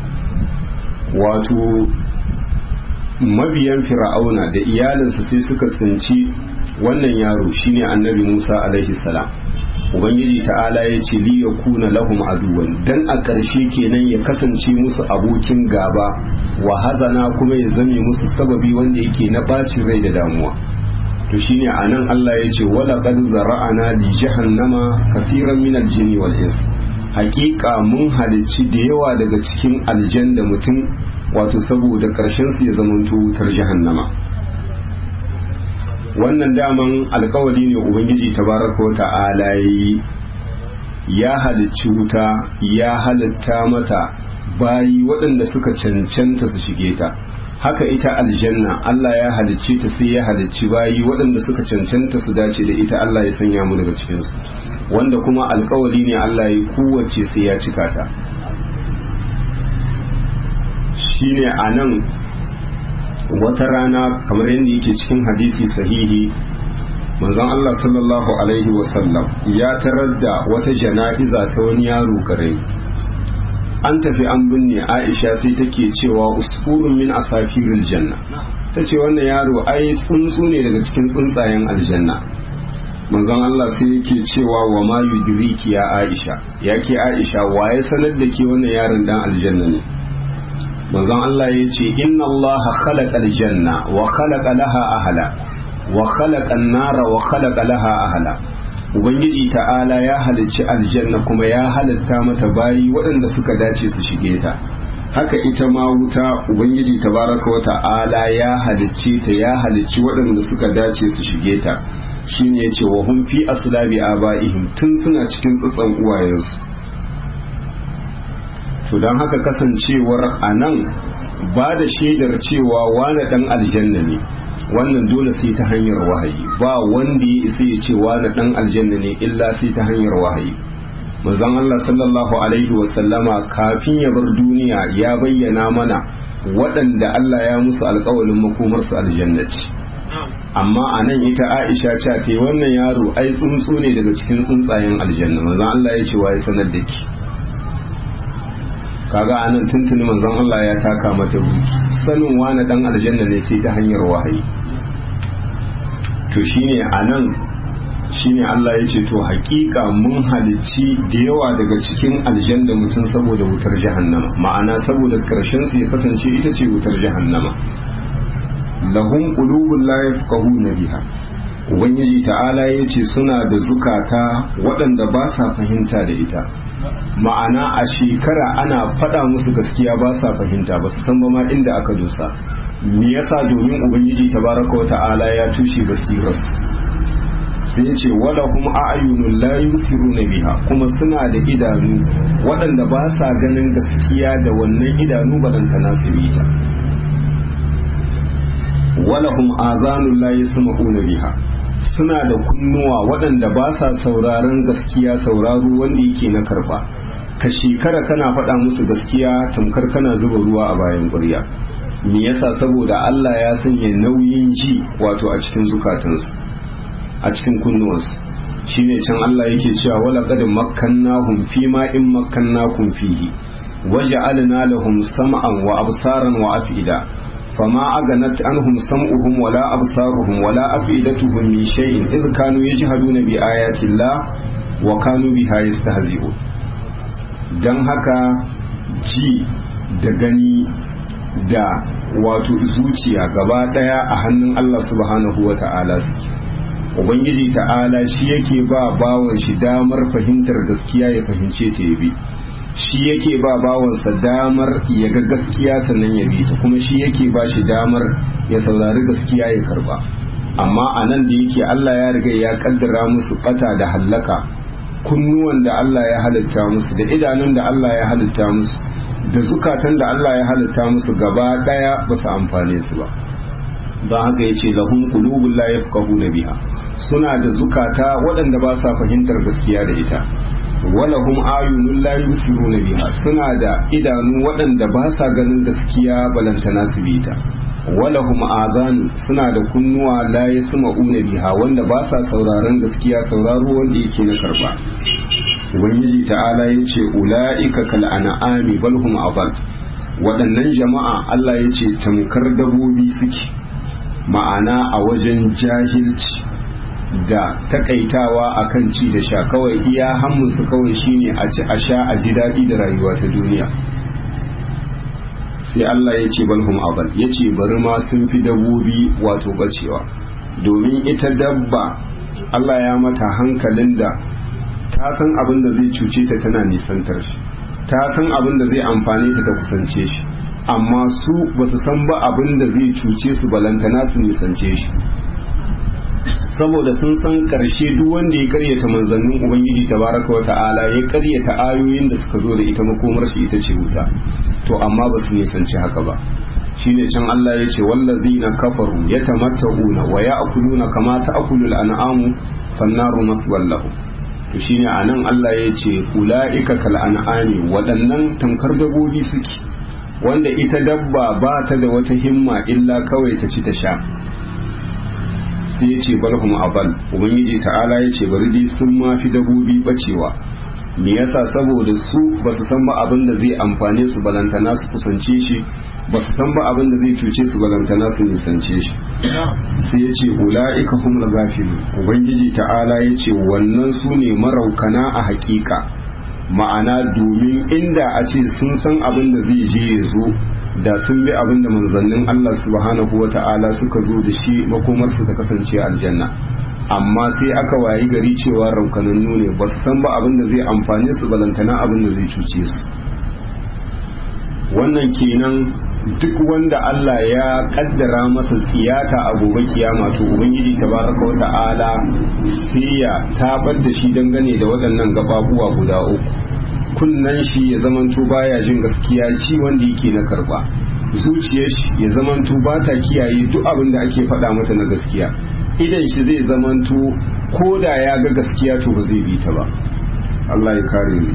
wato mabiyan fir'auna da iyalinsa sai suka tsinci wannan yaro shine annabi Musa alaihi salam ubangiji ta'ala ya ce liyakuna lahum aduwan dan a ƙarshe kenan ya kasance musu abokin gaba wa hazana kuma ya zame musu sababi wanda yake na bacin rai da damuwa to shine anan Allah ya ce wala qad zara'ana li jahannama kaseeran min al-jinni wal ins hakika mun halicci da yawa daga cikin aljan da mutum wato saboda karshen su ya zamanto wutar jahannama wannan daman alkawari ne ubangiji tabaraka wa ta'ala yi ya halicci wuta ya halitta mata bayi waɗanda suka cancanta su shige ta haka ita aljanna Allah ya halicce ta sai ya halicci bayi waɗanda suka cancanta su dace da ita Allah ya sanya mu daga cikinsu wanda kuma alkawari ne Allah ya kowace sai ya cika ta shine a nan wata rana kamar yadda yake cikin hadisi sahihi manzon Allah sallallahu alaihi wasallam ya tarar da wata jana'iza ta wani yaro kare an tafi an binne Aisha sai take cewa usfurun min asafiril janna ta ce wannan yaro ai tsuntsu ne daga cikin tsuntsayen aljanna manzon Allah sai yake cewa wa ma yudriki ya Aisha yake Aisha waye sanar da ke wannan yaron dan aljanna ne manzon Allah ya ce inna Allah khalaqa aljanna wa khalaqa laha ahla wa khalaqa an-nara wa khalaqa laha ahla ubangiji ta'ala ya halicci aljanna kuma ya halitta mata bayi waɗanda suka dace su shige ta haka ita ma wuta ubangiji tabaraka wa ta'ala ya halicce ta ya halicci waɗanda suka dace su shige ta shine yace wa hum fi aslabi abaihim tun suna cikin tsatsan uwayensu to don haka kasancewar a nan ba da shaidar cewa wane dan aljanna ne wannan dole sai ta hanyar wahayi ba wanda ya isa ya ce wane dan aljanna ne illa sai ta hanyar wahayi manzon Allah sallallahu alaihi wasallama kafin ya bar duniya ya bayyana mana waɗanda Allah ya musu alƙawalin makomarsu aljanna ce amma a nan ita Aisha ce ta wannan yaro ai tsuntsu ne daga cikin tsuntsayen aljanna manzon Allah ya ce wa ya sanar da ki kaga anan tuntuni manzon Allah ya taka mata wuki sanin wani dan aljanna ne sai ta hanyar wahayi to shine anan shine Allah ya ce to hakika mun halicci da yawa daga cikin aljanna mutum saboda wutar jahannama ma'ana saboda karshen su ya kasance ita ce wutar jahannama lahum qulubun la yafqahuna biha ubangiji ta'ala ya ce suna da zukata waɗanda ba sa fahimta da ita ma'ana a shekara ana faɗa musu gaskiya ba sa fahimta ba su san ba ma inda aka dosa me yasa domin ubangiji tabaraka wa ta'ala ya tushe basiras sai ya ce wala kuma a'yunun la yusiruna biha kuma suna da idanu waɗanda ba sa ganin gaskiya da wannan idanu balantana su bi ta wala hum azanun la yasma'una biha suna da kunnuwa waɗanda ba sa sauraron gaskiya sauraro wanda yake na karba ka shekara kana faɗa musu gaskiya tamkar kana zuba ruwa a bayan ƙurya me yasa saboda Allah ya sanya nauyin ji wato a cikin zukatansu a cikin kunnuwansu shine can Allah yake cewa wala qad makkannahum fi ma in makkannakum fihi waja'alna lahum sam'an wa absaran wa af'ida fama aganat anhum sam'uhum wala absaruhum wala af'idatuhum min shay'in idh kanu yajhaduna bi ayati Allah wa kanu biha yastahzi'un dan haka ji da gani da wato zuciya gaba daya a hannun Allah subhanahu wa ta'ala suke ubangiji ta'ala shi yake ba bawan shi damar fahimtar gaskiya ya fahimce ta ya bi shi yake ba bawansa damar ya ga gaskiya sannan ya bi ta kuma shi yake ba shi damar ya saurari gaskiya ya karba amma a nan da yake Allah ya riga ya kaddara musu bata da hallaka kunnuwan da Allah ya halitta musu da idanun da Allah ya halitta musu da zukatan da Allah ya halitta musu gaba daya ba su amfane su ba don haka ya ce lahun qulubun la yafqahuna biha suna da zukata waɗanda ba sa fahimtar gaskiya da ita walahum ayunun la yusiruna biha suna da idanu waɗanda ba sa ganin gaskiya balantana su bi ta walahum azanu suna da kunnuwa la yasma'una biha wanda ba sa sauraron gaskiya sauraro wanda yake na karba ubangiji ta'ala ya ce ula'ika kal an'ami bal hum adall waɗannan jama'a Allah ya ce tamkar dabobi suke ma'ana a wajen jahilci da takaitawa akan ci da sha kawai iya hammunsu kawai shine a ci a sha a ji daɗi da rayuwa ta duniya sai Allah ya ce balhum abal ya ce bari ma sun fi dabobi wato bacewa domin ita dabba Allah ya mata hankalin da ta san abin da zai cuce ta tana nisantar shi ta san abin da zai amfane ta ta kusance shi amma su ba su san ba abin da zai cuce su balantana su nisance shi saboda sun san karshe duk wanda ya karyata manzannin ubangiji tabaraka wa ta'ala ya karyata ayoyin da suka zo da ita makomar shi ita ce wuta to amma ba su nisanci haka ba shine can Allah ya ce wallazina kafaru yatamatta'una wa ya'kuluna kama ta'kulul an'amu fannaru maswallahu to shine anan Allah ya ce ula'ika kal an'ami waɗannan tamkar dabobi suke wanda ita dabba ba ta da wata himma illa kawai ta ci ta sha sai ya ce balhum abal ubangiji ta'ala ya ce bari dai sun ma fi dabobi bacewa me yasa saboda su ba su san ba abin da zai amfane su balantana su kusance shi ba su san ba abin da zai cuce su balantana su nisance shi sai ya ce ula'ika hum gafilu ubangiji ta'ala ya ce wannan su ne maraukana a hakika ma'ana domin inda a ce sun san abin da zai je ya zo da sun bi abin da manzannin Allah subhanahu wa ta'ala suka zo da shi makomarsu ta kasance aljanna amma sai aka wayi gari cewa raukanannu ne ba su san ba abin da zai amfane su balantana abin da zai cuce su wannan kenan duk wanda Allah ya kaddara masa tsiyata a gobe kiyama to ubangiji tabaraka wa ta'ala sai ya tabar da shi dangane da waɗannan gababuwa guda uku kunnan shi ya zamanto baya jin gaskiya ci wanda yake na karba zuciyar shi ya zamanto ba ta kiyaye duk abin da ake faɗa mata na gaskiya idan shi zai zamanto ko da ya ga gaskiya to ba zai bi ta ba Allah ya kare ni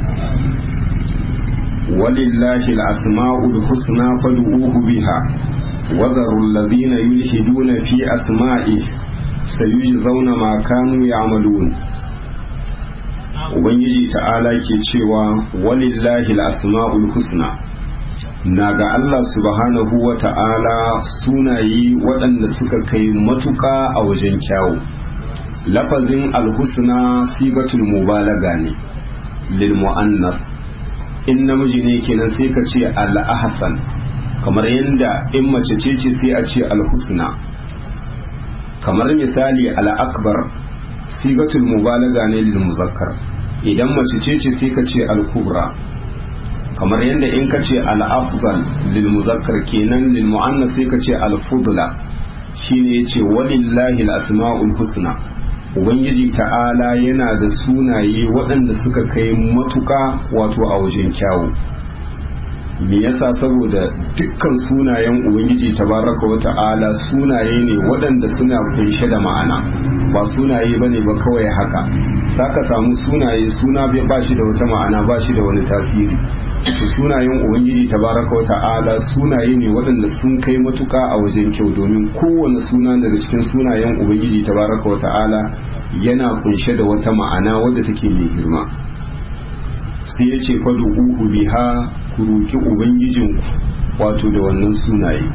ولله الأسماء الحسنى فادعوه بها وذروا الذين يلحدون في أسمائه سيجزون ما كانوا يعملون Ubangiji ta'ala ke cewa walillahi asma'ul husna na ga Allah subhanahu wa ta'ala sunaye waɗanda suka kai matuƙa a wajen kyawu lafazin alhusna sigatul mubalaga ne lil mu'annas in namiji ne kenan sai ka ce al-ahsan kamar yadda in mace ce ce sai a ce al-husna kamar misali al-akbar sigatul mubalaga ne lil muzakkar idan mace ce ce sai ka ce al-kubra kamar yadda in ka ce al-afdal lil muzakkar kenan lil muannas sai ka ce al-fudla shine yace walillahi al-asma'ul husna ubangiji ta'ala yana da sunaye waɗanda suka kai matuƙa wato a wajen kyawu me yasa saboda dukkan sunayen ubangiji tabaraka wa ta'ala sunaye ne waɗanda suna kunshe da ma'ana ba sunaye bane ba kawai haka saka samu sunaye suna ba shi da wata ma'ana ba shi da wani tasiri to sunayen ubangiji tabaraka wa ta'ala sunaye ne waɗanda sun kai matuka a wajen kyau domin kowane suna daga cikin sunayen ubangiji tabaraka wa ta'ala yana kunshe da wata ma'ana wadda take mai girma sai ya ce fadu uhu biha ku roki ubangijin wato da wannan sunaye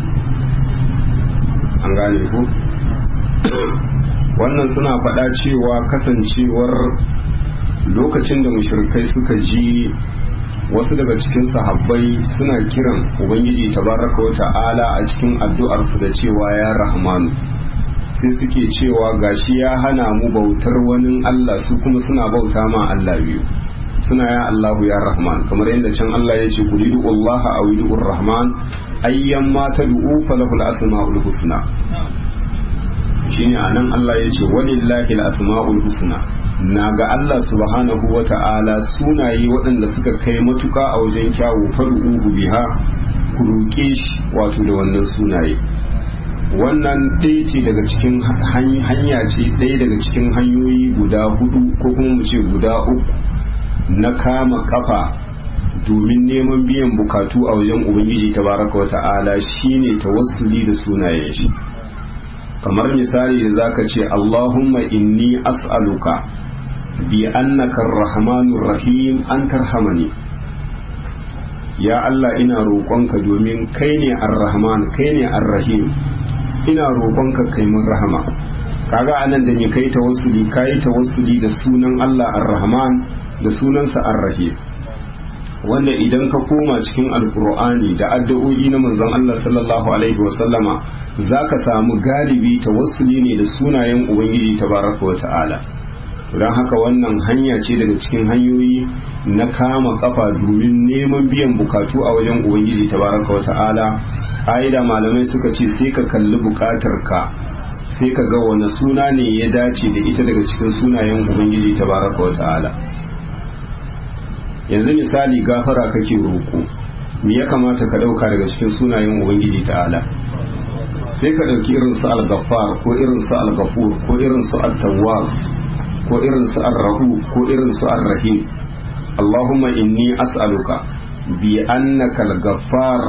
an gane ku wannan suna faɗa cewa kasancewar lokacin da mushrikai suka ji wasu daga cikin sahabbai suna kiran ubangiji tabaraka wa ta'ala a cikin addu'arsu da cewa ya rahmanu sai suke cewa gashi ya hana mu bautar wani Allah su kuma suna bauta ma Allah biyu suna ya Allahu ya rahman kamar yadda can Allah ya ce kulidu Allah a widur rahman ayyan ma tad'u falahul asma'ul husna shine anan Allah ya ce walillahi al-asma'ul husna na ga Allah subhanahu wa ta'ala sunaye waɗanda suka kai matuka a wajen kyawu faru'uhu biha ku roƙe shi wato da wannan sunaye wannan ɗaya ce daga cikin hanya ce ɗaya daga cikin hanyoyi guda hudu ko kuma mu ce guda uku na kama kafa domin neman biyan bukatu a wajen ubangiji tabaraka wa ta'ala shine tawassuli da sunayen shi kamar misali da zaka ce Allahumma inni as'aluka bi annaka ar-rahmanur rahim an tarhamani ya Allah ina roƙonka domin kai ne ar-rahman kai ne ar-rahim ina roƙonka kai mun rahama kaga anan da ni kai tawassuli kai tawassuli da sunan Allah ar-rahman da sunansa ar-rahim wanda idan ka koma cikin alkur'ani da addu'o'i na manzon Allah sallallahu alaihi wasallama zaka samu galibi tawassuli ne da sunayen ubangiji tabaraka wa ta'ala don haka wannan hanya ce daga cikin hanyoyi na kama kafa domin neman biyan bukatu a wajen ubangiji tabaraka wa ta'ala ƙa'ida malamai suka ce sai ka kalli bukatar ka sai ka ga wani suna ne ya dace da ita daga cikin sunayen ubangiji tabaraka wa ta'ala yanzu misali gafara kake roƙo me ya kamata ka ɗauka daga cikin sunayen ubangiji ta'ala sai ka ɗauki irin su al-ghaffar ko irin su al-ghafur ko irin su at-tawwab ko irin su ar-rahu ko irin su ar-rahim Allahumma inni as'aluka bi annaka al-ghaffar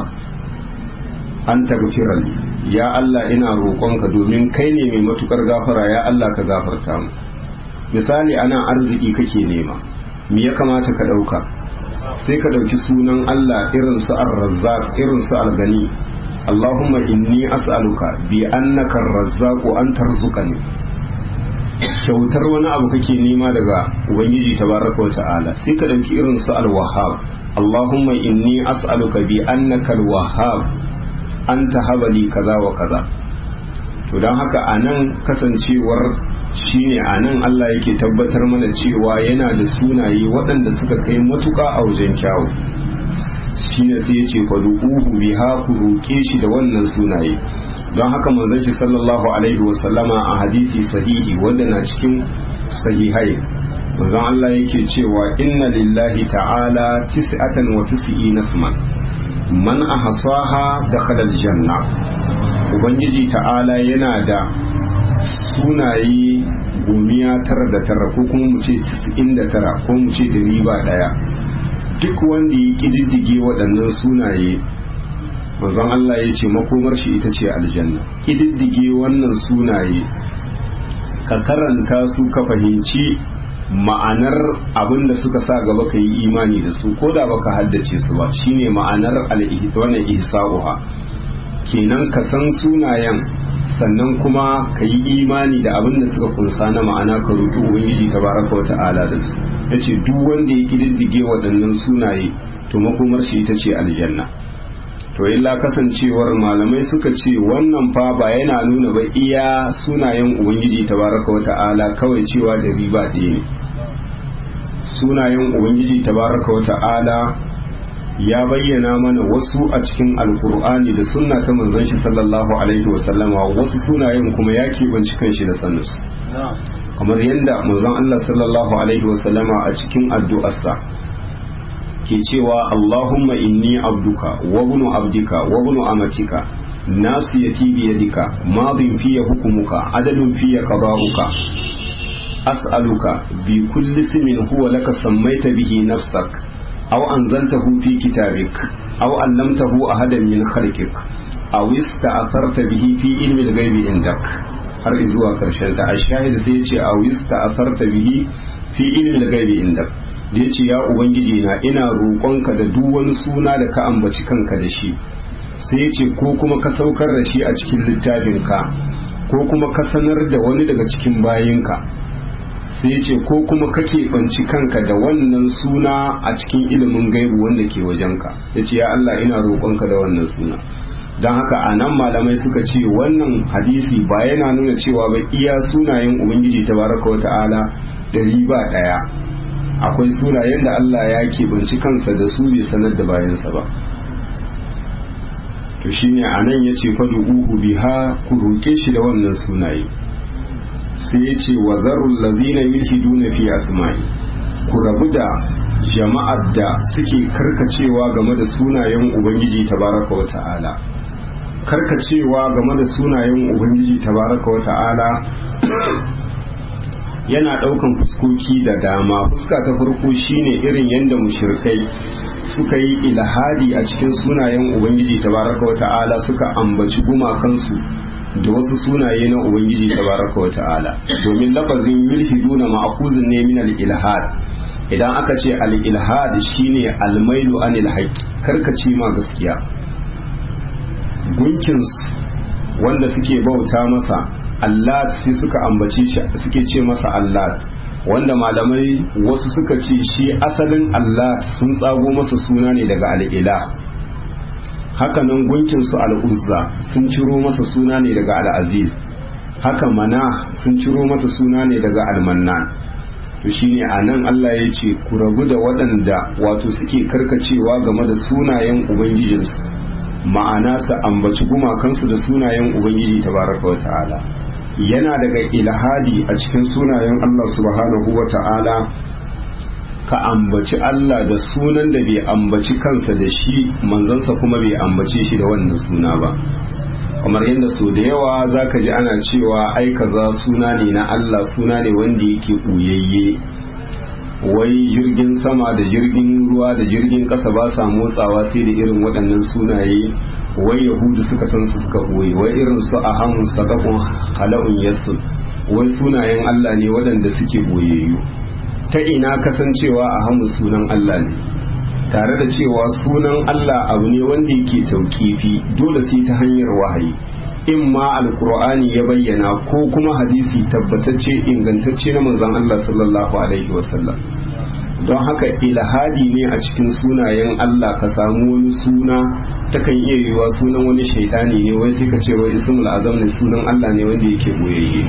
an taghfira li ya Allah ina roƙonka domin kai ne mai matukar gafara ya Allah ka gafarta mu misali ana arziki kake nema me ya kamata ka ɗauka sai ka ɗauki sunan Allah irin su ar-razzaq irin su al-gani Allahumma inni as'aluka bi annaka ar-razzaq an tarzuqani kyautar wani abu kake nema daga ubangiji tabaraka wa ta'ala sai ka ɗauki irin su al-wahhab Allahumma inni as'aluka bi annaka al-wahhab anta habali kaza wa kaza to don haka anan kasancewar shine a nan Allah yake tabbatar mana cewa yana da sunaye waɗanda suka kai matuƙa a wajen kyawu shine sai ya ce fadu'uhu biha ku roƙe shi da wannan sunaye don haka manzon shi sallallahu alaihi wasallama a hadisi sahihi wanda na cikin sahihai manzon Allah yake cewa inna lillahi ta'ala tis'atan wa tis'ina isman man ahsaha dakhala aljanna ubangiji ta'ala yana da sunaye gumiya tara da tara ko kuma mu ce casa'in da tara ko mu ce da riba daya duk wanda ya ƙididdige waɗannan sunaye manzon Allah ya ce makomar shi ita ce aljanna ƙididdige wannan sunaye ka karanta su ka fahimci ma'anar abin da suka sa gaba ka yi imani da su ko da baka haddace su ba shine ma'anar wannan ihsa'uha kenan ka san sunayen sannan kuma ka yi imani da abin da suka kunsa na ma'ana ka roƙi ubangiji tabaraka wa ta'ala da su yace duk wanda ya kididdige waɗannan sunaye to makomar shi ita ce aljanna to illa kasancewar malamai suka ce wannan fa ba yana nuna ba iya sunayen ubangiji tabaraka wa ta'ala kawai cewa da riba ɗaya ne sunayen ubangiji tabaraka wa ta'ala ya bayyana mana wasu a cikin alkur'ani da sunna ta manzon shi sallallahu alaihi wasallama wasu sunayen kuma ya keɓanci kanshi da saninsu kamar yadda manzon Allah sallallahu alaihi wasallama a cikin addu'arsa ke cewa Allahumma inni abduka wa bunu abdika wa bunu amatika nasiyati biyadika madin fiya hukumuka adalun fiya qada'uka as'aluka bi kulli ismin huwa laka sammaita bihi nafsak aw anzaltahu fi kitabik aw allamtahu ahadan min khalqik aw ista'tharta bihi fi ilmi al-ghaibi indak har zuwa karshen ta ashahid sai ya ce aw ista'tharta bihi fi ilmi al-ghaibi indak da ya ce ya ubangiji na ina roƙonka da duk wani suna da ka ambaci kanka da shi sai ya ce ko kuma ka saukar da shi a cikin littafinka ko kuma ka sanar da wani daga cikin bayinka sai ya ce ko kuma ka keɓanci kanka da wannan suna a cikin ilimin gaibu wanda ke wajenka ya ce ya Allah ina roƙonka da wannan suna don haka a nan malamai suka ce wannan hadisi ba yana nuna cewa ba iya sunayen ubangiji tabaraka wa ta'ala ɗari ba ɗaya akwai sunayen da Allah ya keɓanci kansa da su bai sanar da bayansa ba to shine a nan ya ce uhu biha ku roƙe shi da wannan sunaye sai ya ce wa zarul lazina yulhiduna fi asma'i ku rabu da jama'ar da suke karkacewa game da sunayen ubangiji tabaraka wa ta'ala karkacewa game da sunayen ubangiji tabaraka wa ta'ala yana daukan fuskoki da dama fuska ta farko shine irin yadda mushrikai suka yi ilhadi a cikin sunayen ubangiji tabaraka wa ta'ala suka ambaci gumakansu da wasu sunaye na ubangiji tabaraka wa ta'ala domin lafazin yulhiduna ma'khuzun ne min al-ilhad idan aka ce al-ilhad shine al-mailu anil haqq karkace ma gaskiya gunkin wanda suke bauta masa Allah sai suka ambace shi suke ce masa Allah wanda malamai wasu suka ce shi asalin Allah sun tsago masa suna ne daga al'ila hakanan gunkin su al'uzza sun ciro masa suna ne daga al'aziz haka mana sun ciro mata suna ne daga almannan to shine a nan Allah ya ce ku rabu da waɗanda wato suke karkacewa game da sunayen ubangijinsu ma'ana su ambaci gumakansu da sunayen ubangiji tabaraka wa ta'ala yana daga ilhadi a cikin sunayen Allah subhanahu wa ta'ala ka ambaci Allah da sunan da bai ambaci kansa da shi manzansa kuma bai ambace shi da wannan suna ba kamar yadda so da yawa za ka ji ana cewa ai kaza suna ne na Allah suna ne wanda yake ɓuyayye wai jirgin sama da jirgin ruwa da jirgin ƙasa ba sa motsawa sai da irin waɗannan sunaye wai yahudu suka san su suka ɓoye wai irin su a hamun sadakun hala'un yasu wai sunayen Allah ne waɗanda suke ɓoyayyu ta ina kasancewa a hamun sunan Allah ne tare da cewa sunan Allah abu ne wanda yake tauƙifi dole sai ta hanyar wahayi in ma alkur'ani ya bayyana ko kuma hadisi tabbatacce ingantacce na manzon Allah sallallahu alaihi wasallam don haka ilhadi ne a cikin sunayen Allah ka samu wani suna takan iya yiwa sunan wani shaidani ne wai sai ka ce wai ismul azam ne sunan Allah ne wanda yake boyayye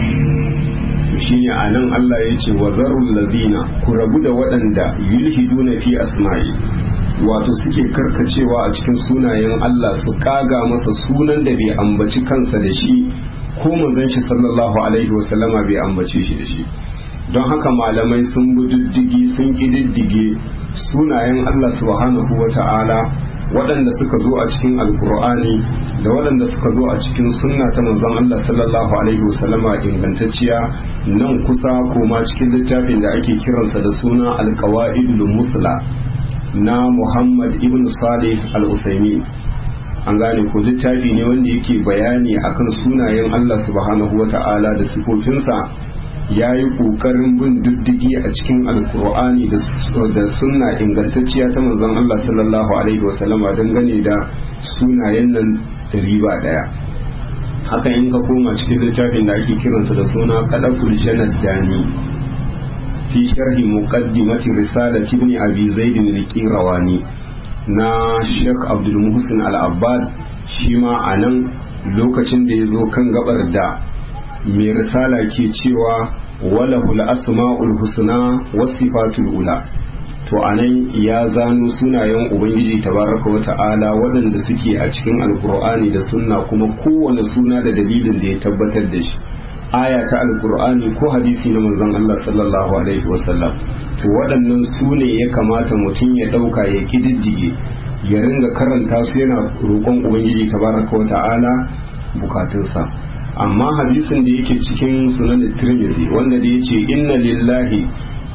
shine a nan Allah ya ce wa zarul ladina ku rabu da waɗanda yulhiduna fi asma'i wato suke karkacewa a cikin sunayen Allah su kaga masa sunan da bai ambaci kansa da shi ko manzon shi sallallahu alaihi wasallama bai ambace shi da shi don haka malamai sun bi diddigi sun kididdige sunayen Allah subhanahu wa ta'ala waɗanda suka zo a cikin alkur'ani da waɗanda suka zo a cikin sunna ta manzon Allah sallallahu alaihi wasallama ingantacciya nan kusa koma cikin littafin da ake kiransa da suna alqawaidul musla na Muhammad ibn Salih al-Usaimi an gane ko littafi ne wanda yake bayani akan sunayen Allah subhanahu wa ta'ala da sifofinsa ya yi ƙoƙarin bin diddigi a cikin alkur'ani da sunna ingantacciya ta manzon Allah sallallahu alaihi wasallama dangane da sunayen nan da riba ɗaya haka in ka koma cikin littafin da ake kiransa da suna kadakul janad dani fi sharhi muqaddimati risalati ibn abi zaid al-qirawani na Sheikh Abdul Muhsin Al-Abbad shi ma a nan lokacin da ya zo kan gabar da mai risala ke cewa walahul asma'ul husna wasifatul ula to anan ya zano sunayen ubangiji tabaraka wa ta'ala waɗanda suke a cikin alkur'ani da sunna kuma kowane suna da dalilin da ya tabbatar da shi aya ta alkur'ani ko hadisi na manzon Allah sallallahu alaihi wasallam to waɗannan su ne ya kamata mutum ya ɗauka ya kididdige ya ringa karanta su yana roƙon ubangiji tabaraka wa ta'ala bukatunsa amma hadisin da yake cikin sunan tirmidhi wanda da yace inna lillahi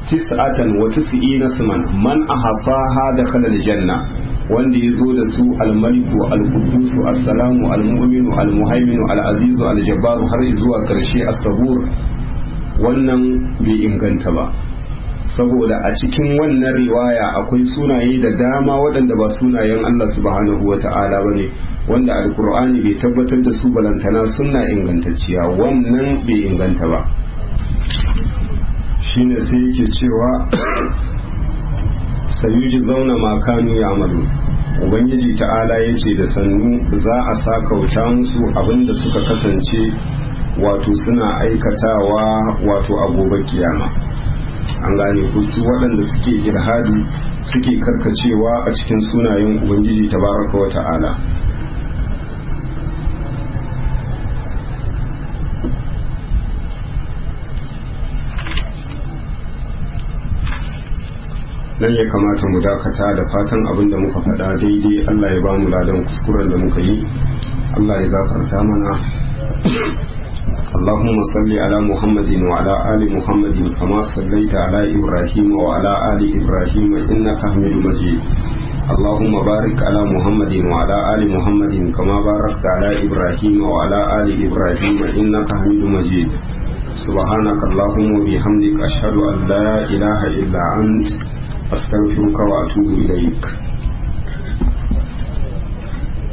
tis'atan wa tis'ina suman man ahsaha dakhala aljanna wanda ya zo da su almaliku alqudusu assalamu almu'minu almuhaiminu alazizu aljabbaru har zuwa karshe as-sabur wannan bai inganta ba saboda a cikin wannan riwaya akwai sunaye da dama waɗanda ba sunayen Allah subhanahu wa ta'ala ba ne wanda alkur'ani bai tabbatar da su balantana suna ingantacciya wannan bai inganta ba shine sai yake cewa sayuji zauna makanu ya amalu ubangiji ta'ala ya ce da sannu za a sakauta musu abinda suka kasance wato suna aikatawa wato a gobe kiyama an gane kusu waɗanda suke irhadi suke karkacewa a cikin sunayen ubangiji tabaraka wa ta'ala nan ya kamata mu dakata da fatan abin da muka faɗa daidai Allah ya ba mu ladan kuskuren da muka yi Allah ya gafarta mana اللهم صل على محمد وعلى آل محمد كما صليت على إبراهيم وعلى آل إبراهيم إنك حميد مجيد اللهم بارك على محمد وعلى آل محمد كما باركت على إبراهيم وعلى آل إبراهيم إنك حميد مجيد سبحانك اللهم وبحمدك أشهد أن لا إله إلا أنت أستغفرك وأتوب إليك